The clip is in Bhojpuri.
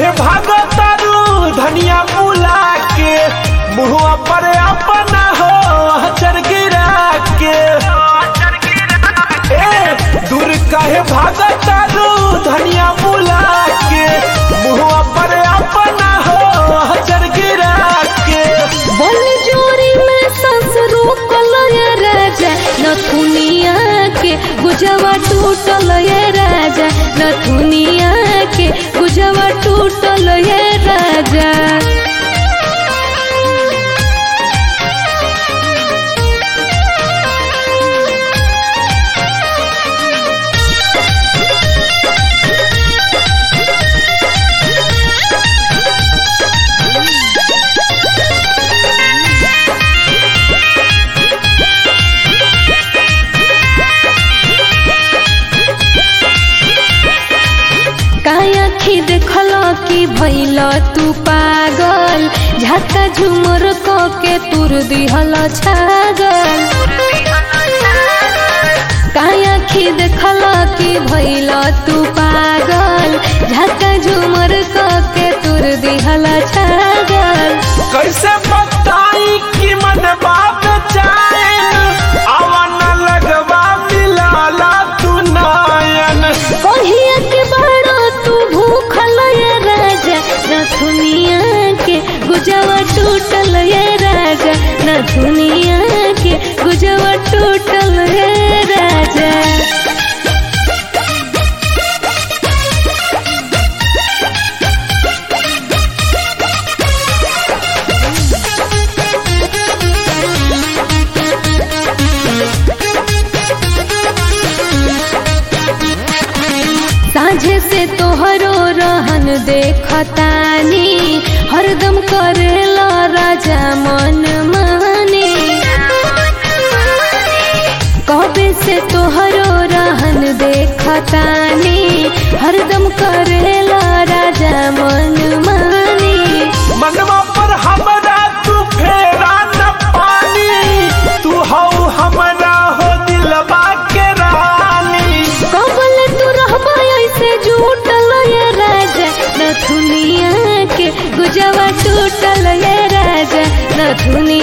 कहे भागो तारू धनिया बुला के मुहुआ पर अपना हो हचर गिरा के ए दूर कहे भागो तारू धनिया बुला के मुहुआ पर अपना हो हचर गिरा के बल जोरी में सांस रोकल ये राजा नथुनिया के गुजवा टूटल ये राजा नथुनिया के गुजवा टूटल ये राजा काया खी देखल कि भैल तू पागल झटका झुमर क के तुर दिहल छागल काया खी देखल कि भैल तू पागल झटका झुमर क के तुर दिहल छागल कैसे बताई कि मन बात चाहे आवन लगवा मिलाला तू नायन कहिया के बड़ा तू भूखल ये राजा नथुनिया के गुजवा टूटल ये राजा नथुनिया के गुजवा टूटल ये राजा साझे से तोहरो रहन देखतानी हरदम करेला राजा मन माने कबे से तोहरो रहन देखतानी हरदम करेला राजा मन माने मनवा पर हमरा तू फेरा न पानी तू हो हमरा हो दिलवा के रानी कबल तू रहबा ऐसे झूठल ये राजा नथुनिया के गुजवा टूटल ये राजा नथुनिया